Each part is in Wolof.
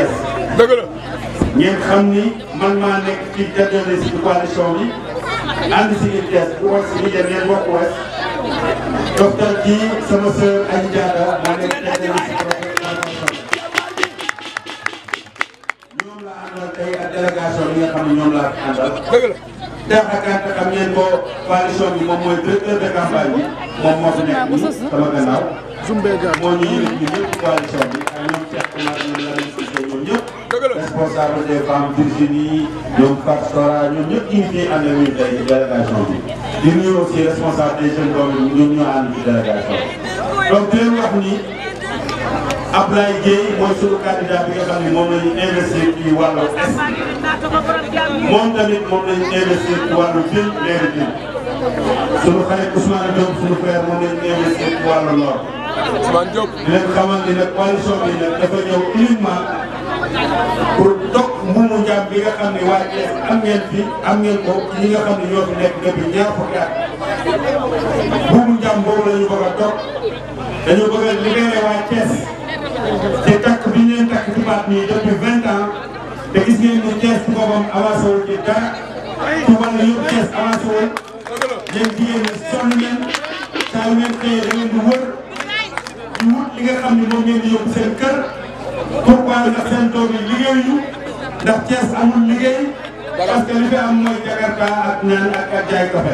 Thiès. dëgg la. ngeen xam ni man maa nekk ci jàddale si coalition bi ànd si ngeen Thiès bu wax si ngeen ngeen bokk Ouest docteur kii sama sœur Adji Diatta maa nekk jàddale si coalition ñoom laa àndal tey ak délégation bi nga xam ne ñoom laa fi àndal. dëgg la. Cheikh Akante xam ngeen ko coalition bi moom mooy directeur de campagne bi moom moo fi nekk nii sama gannaaw. moo ñu yële ñu ñëpp coalition bi ak ñoom Cheikh Oumar ñoom la leen gisee ñoom ñëpp. responsable des femmes Virginie ñoom Fatou Sora ñoom ñëpp ñu ngi ciy ànd ak ñun tey ci délégation bi. di nuyu aussi responsable des jeunes doom yi ñoom ñoo ànd ci délégation bi. donc di leen wax ni Ablaye Dieye mooy sunu candidat bi nga xam ne moom la ñu investir ci wàllu est moom tamit moom la ñu investir ci wàllu ville mairie ville. sunu xarit Ousmane Diop sunu frère moom la ñu investir ci wàllu nord. Ousmane Diop. di leen xamal ni nag coalition bi nag dafa ñëw uniquement pour dog mbuumu njaam bi nga xam ne waa Thiès am ngeen fi am ngeen ko ñi nga xam ne ñoo fi nekk depuis ñaar fukki at. mbuumu njaam boobu la ñu bëgg a dog dañoo bëgg a libéré waa Thiès te takk bi ñu leen takk ci baat nii depuis vingt ans te gis ngeen ni Thiès ci boppam avancé wul ci dara ci wàllu yëpp Thiès avancé wul yéen jigéen ñi sonn ngeen saa yu ngeen xëyee da ngeen di wër di wut li nga xam ne moom ngeen di yóbbu seen kër pourquoi ndax seen doom yi liggéeyuñu ndax Thiès amul liggéey parce que li fi am mooy Jakarta ak naan ak ak jaay café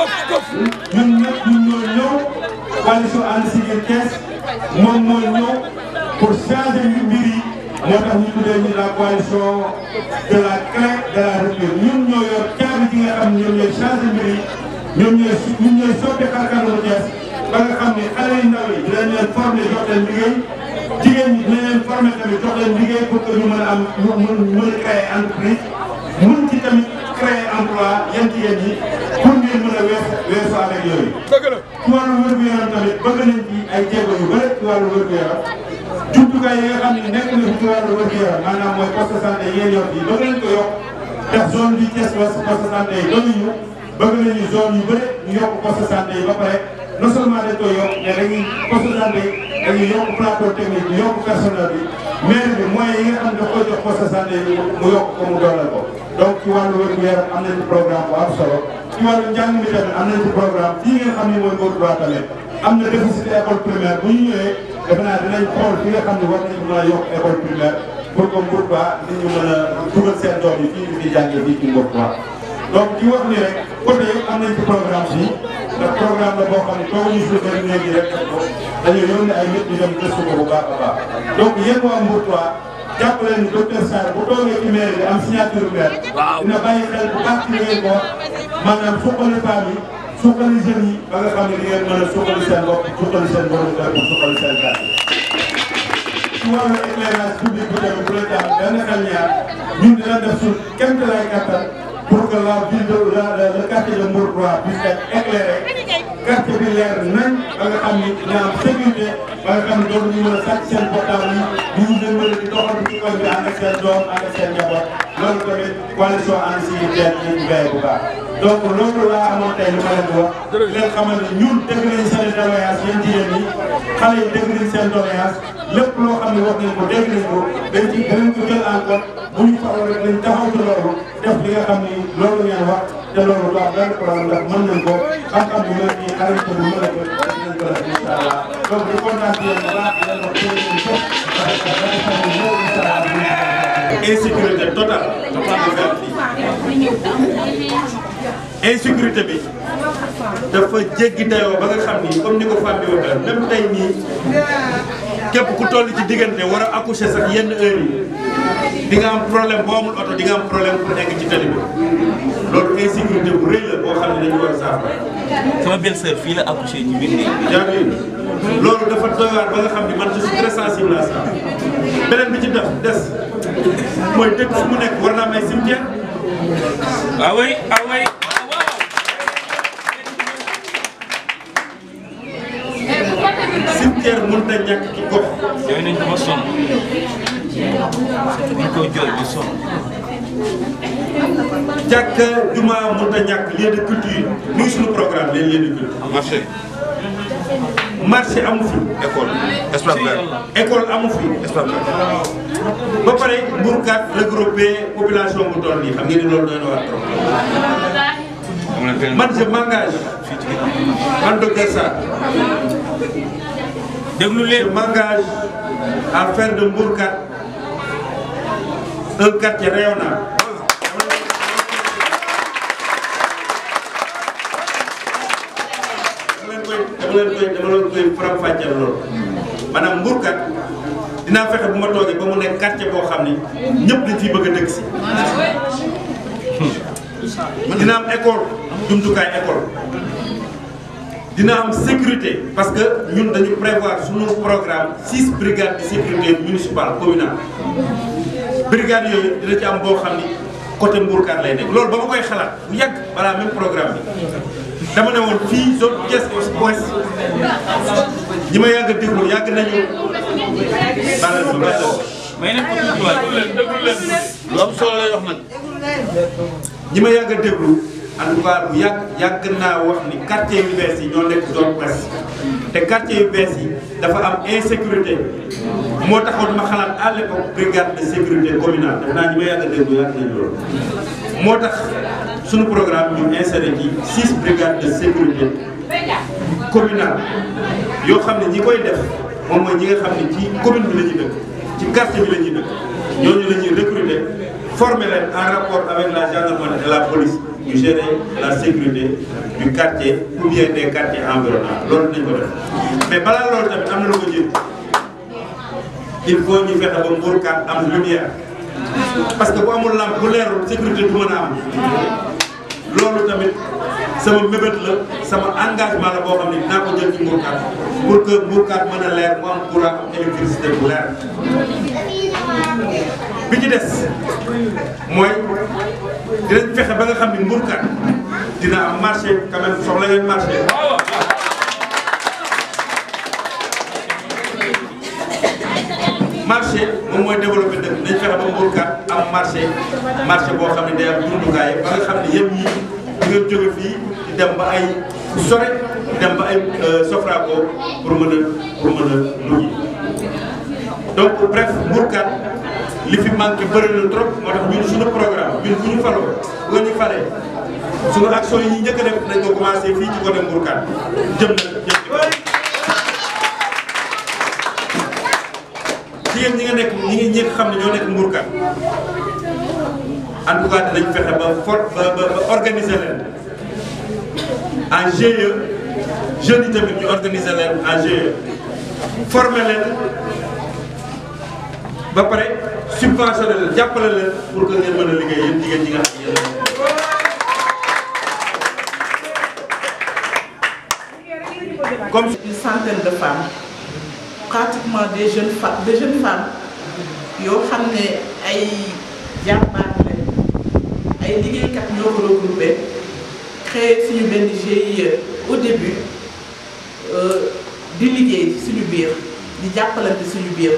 ñun ñëpp ñun ñoo ñëw coalition ànd Siggil Thiès moom mooy ñëw pour changer yu mbir yi moo tax ñu tuddee ñu la coalition de la clé de la rupture ñun ñoo yor caabi ji nga xam ne ñoom ñooy changer mbir yi ñoom ñooy ñun ñooy soppi xarkanamu Thiès ba nga xam ne xale yu ndaw yi dinañ leen former jox leen liggéey jigéen ñi dinañ leen former tamit jox leen liggéey pour que ñu mën a am ñu mën mën a créer entreprise mun ci tamit créer emploi yan jigéen ñi pour ngeen mën a weesu weesu avec yooyu. dëgg la. ci wàllu wér-gu-yaram tamit bëgg nañ ci ay jéego yu bëri ci wàllu wér-gu-yaram jumtukaay yi nga xam ne nekk na fi ci wàllu wér-gu-yaram maanaam mooy poste santé yéen yor yi bëgg nañ ko yokk ndax zone bi Thiès Ouest poste santé yi doyuñu bëgg nañu zone yu bëri ñu yokk poste santé yi ba pare non seulement dañ koy yokk mais dañuy poste santé yi dañuy yokk plateau technique bi yokk personnel bi maire bi moyens yi nga xam ne daf koy jox poste santé yi mu yokk ko mu dooleel ko donc ci wàllu wér-gu-yaram am nañu programme bu am solo ci wàllu njàng mi tamit am nañu programme fii ngeen xam ne mooy Mbour 3 tamit am na déficit école primaire bu ñu ñëwee defe naa dinañ xool fi nga xam ne war nañu mën a yokk école primaire pour que Mbour 3 nit ñu mën a dugal seen doom yi fii ñu fi jàngee fii ci Mbour 3 donc di wax ni rek côté yëpp am nañ ci programme bi ndax programme la boo xam ne tooguñu si bëri léegi rek def ko dañoo yónni ay nit ñu dem gëstu ko bu baax a baax donc yéen waa Mbour 3 jàpp leen ni docteur Sarr bu toogee ci maire bi am signature maire dina bàyyi xel bu baax ci li ngeen ko wax maanaam suqali femmes yi suqali jeunes yi ba nga xam ne di ngeen mën a suqali seen bopp suqali seen borom kër pour suqali seen kàddu ci wàllu éclairage public bi tamit bu la tax benn xel ñaar ñun dina def suñ kéem lay kattan pour que la ville de la le quartier de Mbour 3 puisse être éclairé quartier bi leer nañ ba nga xam ni dina am sécurité ba nga xam ne dootu ñu mën a sàcc seen portable yi ñu ngi leen mën a di doxal ci koñ bi ànd ak seen doom ànd ak seen njaboot loolu tamit coalition ànd si teet ñu ngi veillé bu baax donc loolu laa amoon tey lu ma leen di wax di leen xamal ne ñun dégg nañ seen doléance yéen jigéen ñi xale yi dégg nañ seen doléance lépp loo xam ne wax nañ ko dégg nañ ko dañ ci danañ ko jël en compte bu ñu faroo rek dañ taxaw ci loolu def li nga xam ni loolu ngeen wax te loolu du am benn problème ndax mën nañ ko xam-xam bu mel nii xarit ko bu mën a ko dinañ ko def incha allah donc di kontaan ci yéen bu baax di leen wax ci yéen ñëpp parce que dafa xam ne ñëw incha allah insécurité totale dafa am benn fii insécurité bi dafa jéggi dayoo ba nga xam ni comme ni ko femme bi waxee même tey nii képp ku toll ci diggante war a accoucher sax yenn heure yi di nga am problème boo amul oto di nga am problème pour egg ci tali bi loolu insécurité bu rëy la boo xam ne dañu war a saafara. sama belle sœur fii la accouché ñu biir néeg bi. yaa ngi loolu dafa doy waar ba nga xam ni man je suis très sensible à ça beneen bi ci def des mooy dëkk fu mu nekk war naa am ay cimetière ah oui ah oui. cimetière mënut a ñàkk ci gox. yooyu nañ ko ba sonn dañ koy jooy di sonn. jàkka juma mënut a ñàkk lieu de culture muy suñu programme leen lieu de culture. marché marché amu fi. école espace vert école amu fi. espace vert ba pare Mbourkat regroupé population bu toll nii xam ngeen ni loolu doy na war trop man je m'engage man docteur Sarr déglu je leen m'engage à faire de Mbourkat un quartier rayonnant dama leen koy dama leen koy dama leen koy faram-fàcceel loolu maanaam Mbourkat dinaa fexe bu ma toogee ba mu nekk quartier boo xam ni ñëpp dañ ciy bëgg a dëkk si. dina am école jumtukaay école dina am sécurité parce que ñun dañu prévoir suñu programme six brigades de sécurité municipale communale brigades yooyu dina ci am boo xam ni côté Mbourkat lay nekk loolu ba ma koy xalaat bu yàgg balaa même programme bi dama ne woon fii zone Thiès ouest ñi ma yàgg a déglu yàgg nañu balal ma balal may nañ ko tuuti waay lu am solo lay wax nag. ñi ma yàgg a déglu en tout cas bu yàgg yàgg naa wax ni quartier yu bees yi ñoo nekk zone ouest te quartier yu bees yi dafa am insécurité moo taxoon ma xalaat à l'époque brigade de sécurité communale def naa ñi ma yàgg a déglu yàgg nañu loolu moo tax suñu programme ñu inséré ci six brigades de sécurité communale yoo xam ne ñi koy def moom mooy ñi nga xam ne ci commune bi la ñuy dëkk ci quartier bi la ñuy dëkk ñooñu la ñuy recruter former leen en rapport avec la gendarmerie et la police ñu gérer la sécurité du quartier ou bien des quartiers environnants loolu dinañ ko def mais balaa loolu tamit am na lu ko jiitu il faut ñu fexe ba Mbourkat am lumière parce que bu amul lampe bu leerul sécurité du mën a am loolu tamit sama mébét la sama engagement la boo xam ne dinaa ko jël ci Mbourkat pour que Mbourkat mën a leer mu am courant am électricité bu leer bi ci des mooy dinañ fexe ba nga xam ni Mbourkat dina am marché quand même soxla ngeen marché marché moom mooy développé dëkk nañ fexe ba Mbourkat am marché marché boo xam ne day am jumtukaay ba nga xam ne yëpp ñi di nga jóge fii di dem ba ay sore di dem ba ay Sofraco pour mën a pour mën a dugg donc bref Mbourkat li fi manqué bëri na trop moo tax ñun suñu programme ñun bu ñu faloo bu ñu falee suñu action yi ñu njëkk a def nañ ko commencé fii ci côté Mbourkat jëm na jëm jigéen ñi nga nekk ñi ngi ñi nga xam ne ñoo nekk Mbourkat en tout cas dinañ fexe ba for ba ba organiser leen en GIE jeunes yi tamit ñu organiser leen en GIE former leen ba pare subventionné leen jàppale leen pour que ngeen mën a liggéey yéen jigéen ñi nga xam ne yéen comme une centaine de femmes pratiquement des jeunes femmes des jeunes femmes yoo xam ne ay jàmbaar lañ ay liggéeykat ñoo ko regroupé créé suñu benn GIE au début di liggéey suñu biir di jàppalante suñu biir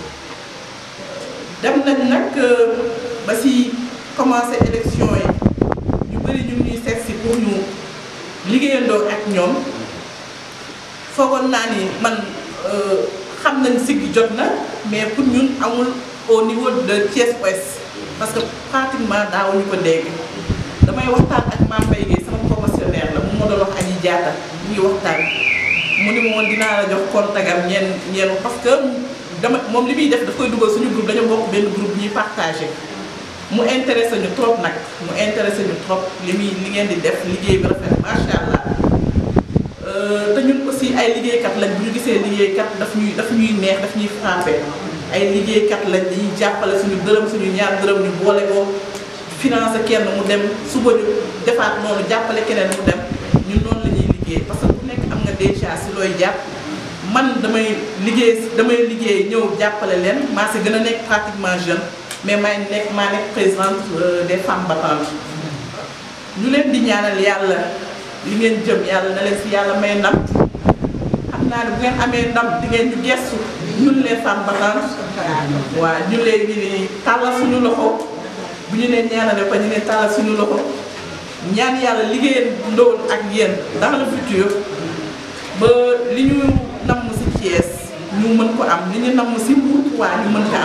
dem nañ nag ba si commencé élection yi ñu bëri ñu ngi ñuy seet si pour ñu liggéeyandoo ak ñoom foogoon naa ni man xam nañ siggi jot na mais pour ñun amul au niveau de Thiès Ouest parce que pratiquement daawuñu ko dégg damay waxtaan ak Mame Mbaye Guèye sama promotionnaire la mu ma doon wax aji jaata ñu ngi waxtaan mu ni ma woon dinaa la jox contact am ñeen ñeen parce que dama moom li muy def daf koy dugal suñu groupe dañoo bokk benn groupe ñuy partagé mu intéressé ñu trop nag mu intéressé ñu trop li muy li ngeen di def liggéey bi rafet macha allah te ñun aussi ay liggéeykat lañ bu ñu gisee liggéeykat daf ñuy daf ñuy neex daf ñuy frappé ay liggéeykat lañ dañuy jàppale suñu dërëm suñu ñaar dërëm ñu boole ko financé kenn mu dem suba ñu defaat noonu jàppale keneen mu dem ñun noonu la ñuy liggéey parce que ku nekk am nga déjà si looy jàpp man damay liggéey damay liggéey ñëw jàppale leen maa si gën a nekk pratiquement jeune mais may nekk maa nekk présidente des femmes battantes ñu leen di ñaanal yàlla li ngeen jëm yàlla na leen si yàlla may ndam xam naa ne bu ngeen amee ndam di ngeen ñu gestu ñun les femmes battantes waaw ñu leen di tàllal suñu loxo bu ñu leen ñaanale ko ñu leen tàllal suñu loxo ñaan yàlla liggéeyal ndool ak yéen dans le futur ba li ñu namm si Thiès ñu mën ko am li ñu namm si Mbour waa ñu mën ko am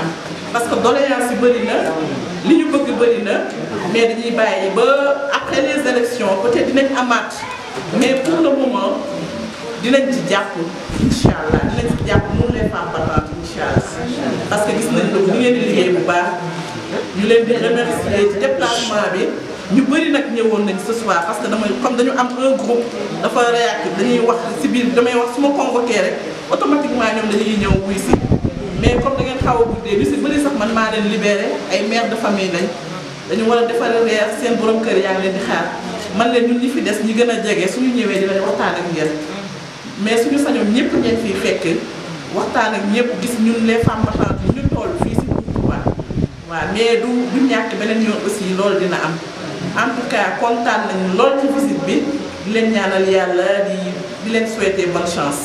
parce que doléance yi bëri na li ñu bëgg bëri na mais dañuy bàyyi ba après les élections peut-être dinañ amaat mais pour le moment dinañ ci jàpp incha allah dinañ ci jàpp mun les femmes battantes incha allah parce que gis nañ ne ni ngeen di liggéey bu baax ñu leen di remercier ci déplacement bi ñu bëri nag ñëwoon nañ ce soir parce que damay comme dañu am un groupe dafa réactif dañuy wax si biir damay wax su ma convoqué rek automatiquement ñoom dañuy ñëw wuy si mais comme da ngeen xaw a guddee ñu si bëri sax man maa leen libéré ay mère de famille lañ dañu war a defar reer seen borom kër yaa ngi leen di xaar man leen ñun ñi fi des ñi gën a jege suñu ñëwee dinañ waxtaan ak ngeen mais suñu sañoon ñëpp ngeen fiy fekk waxtaan ak ñëpp gis ñun les femmes battantes yi ñu toll fii si Touba waaw mais du du ñàkk beneen yoon aussi loolu dina am en tout cas kontaan nañu lool ci visite bi di leen ñaanal yàlla di di leen souhaiter bonne chance.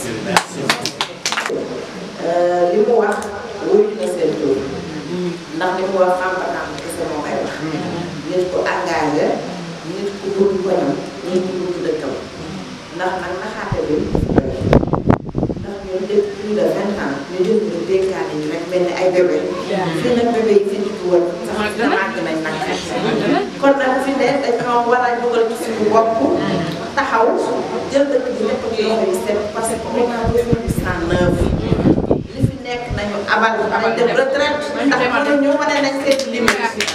li mu wax wuyu na seen tur ndax li mu wax xam-xam kese moo koy wax. nit ku engagé nit ku bëgg koñam nit ku bëgg dëkkam ndax nag naxaate bi ndax ñun depuis plus de vingt ans ñu jël ñu dénkaane yi rek mel ni ay bébé. fii nag bébé yi fi juddu woon sax màgg nañ nag. kon nag fi ne dañoo war a dugal ci suñu bopp taxaw jël dëkk bi nekk ci loxo yi set parce que on a besoin de cent neuf li fi nekk nañu abal nañ dem retraite ndax mënuñu wane nañ seen limite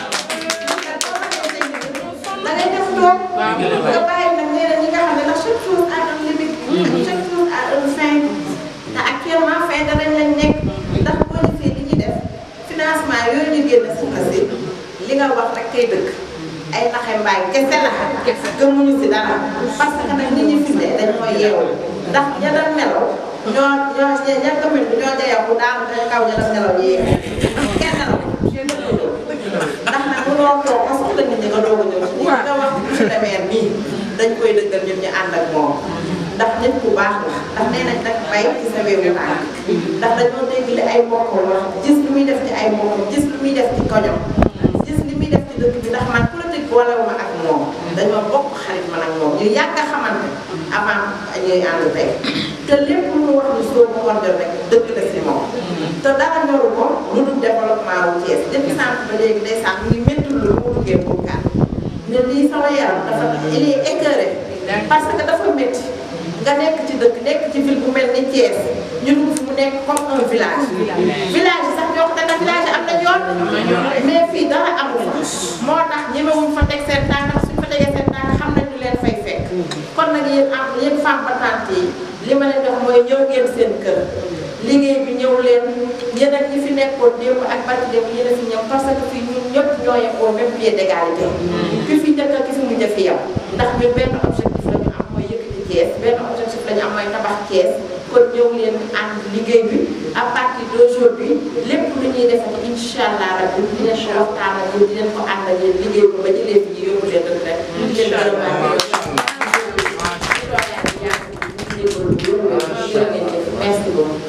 da ngay def toog nga bàyyi nag ñeneen ñi nga xam ne ndax chaque chose a un limite chaque chose a un fin te actuellement fin danañ lañ nekk ndax boo defee li ñuy def financement yooyu ñu génn suñu si li nga wax rek kay dëkk ay naxe mbaay kese la gëmuñu si dara parce que nag nit ñi fi ne dañoo yeewu ndax ña doon nelaw ñoo ñoo ña commune bi ñoo jayawu daanu dañ kaw ña doon nelaw yeewu kenn nelaw ndax nag mënoo toog ba soxla nit ñi nga doog a ñëw si ñi nga wax monsieur le maire nii dañ koy dëggal ñun ñu ànd ak moom ndax nit ku baax la ndax nee nañ nag bay ci sa wéewu tànk ndax dañoo dégg li ay mbokkam wax gis lu muy def ci ay mbokkam gis lu muy def ci kojom gis li muy def ci dëkk bi ndax man politique boolewuma ak moom dañoo bokk xarit man ak moom ñu yàgg a xamante avant ñuy ànd tey te lépp lu mu wax ni soo ko war rek dëgg la si moom te dara ñoru ko lu dul développement wu Thiès depuis sànq ba léegi day sànq ñu métti lu mu duggee pour kat ne lii sama yaram dafa il est écœuré parce que dafa métti nga nekk ci dëkk nekk ci ville bu mel ni Thiès ñu dugg fi mu nekk comme un village village yi sax ñoo ko te village yi am na yoon mais fii dara amul fa moo tax ñemewuñ fa teg seen tànk suñ fa tegee seen tànk xam nañ ñu leen fay fekk kon nag yéen am yéen femme battante yi li ma leen wax mooy ñëw ngeen seen kër liggéey bi ñëw leen yéen ak ñi fi nekkoon démb ak barki démb yéen a fi ñëw parce que fii ñun ñëpp ñoo yem au même pied d'égalité ki fi njëkk ak ki fi mujj fi yow ndax ñun benn objectif la ñu am mooy yëkkati Thiès benn objectif la ñu am mooy tabax Thiès kon ñëw leen ànd liggéey bi à partir d'aujourd'hui lépp lu ñuy defati incha allah rabbi dinañ ko waxtaan ak yéen dinañ ko ànd ak yéen liggéey ko ba jëlee fi yóbbu leen rek rek di leen gërëm merci beaucoup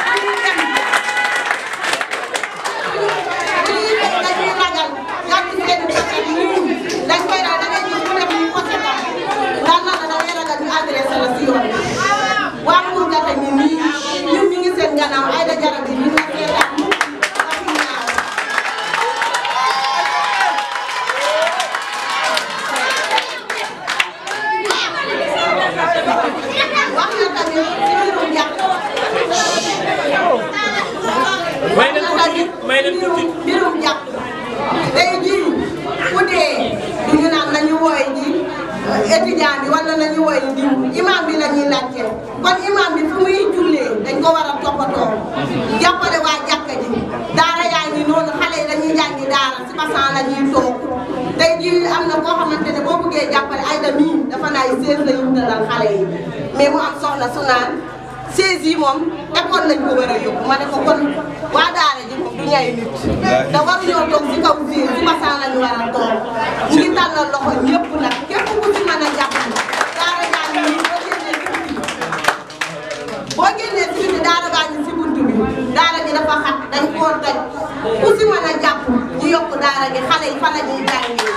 may leen tuuti may leen tuuti. mbirum jàpp tey jii ku dee du ñu naan nañu wooy ji étudiant bi wala nañu wooy ji imam bi la ñuy laajte kon imam bi fu muy jullee dañ ko war a toppatoo jàppale waa jàkka ji daara yaa ngi noonu xale yi dañuy jàngi daara si basan la ñuy toog tey jii am na koo xamante ne boo bëggee jàppale ay da mii dafa naay sées la ñu dalal xale yi mais mu am soxla su naan sées yi moom école lañ ko war a yóbbu ma ne ko kon waa daara ji moom du ñay nit te waruñoo toog si kaw fii si basaan lañu war a toog ñu ngi tàllal loxo ñëpp nag képp ku ci mën a jàpp daara jaa ngi nii boo génnee si biti boo génnee si biti daara baa ngi si bunt bi daara ji dafa xat dañ koo daj ku si mën a jàpp ñu yokk daara gi xale yi fa la ñuy jàngee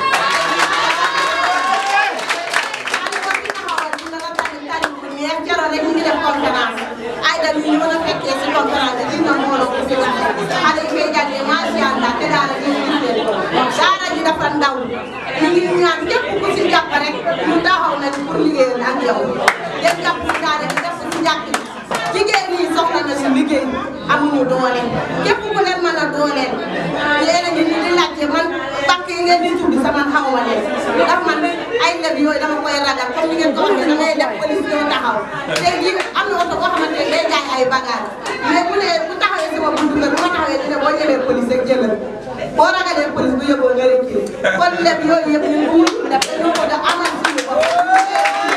mais keroog rek ñu ngi def conférence ay da ñu mën a fekkee si conférence bi dina mbooloo ko fi waxee xale yi koy jàngee macha allah te daara ji gis leen ko daara ji dafa ndaw ñu ngi ñaan képp ku si jàpp rek ñu taxaw nañ pour liggéeyal ak yow ngeen jàpp si daara ji def ko si njàkk ji jigéen ñi soxla nañu liggéey amuñu doole képp ku leen mën a dooleel yéen a ngi nii di laajte man banque yi ngeen di tudd sama xaw ma leen ndax man ay leb yooyu dama koy ragal comme ni ngeen ko waxee da ngay def police ñoo taxaw tey jii am na oto boo xamante ne day jaay ay bagage mais bu dee bu taxawee sama buntu kër bu ma taxawee dina boo ñëwee police rek jëlal boo ragalee police bu yóbboo nga rëcc kon leb yooyu yëpp ñun bu ñu def dañoo ko da amal suñu bopp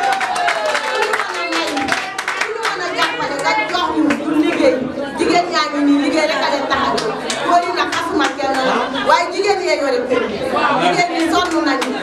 jigéen ñaa ngi nii liggéey rek a leen tax a jóg góor yi nag asuma kenn la waaye jigéen yee yore kër jigéen ñi sonn nañu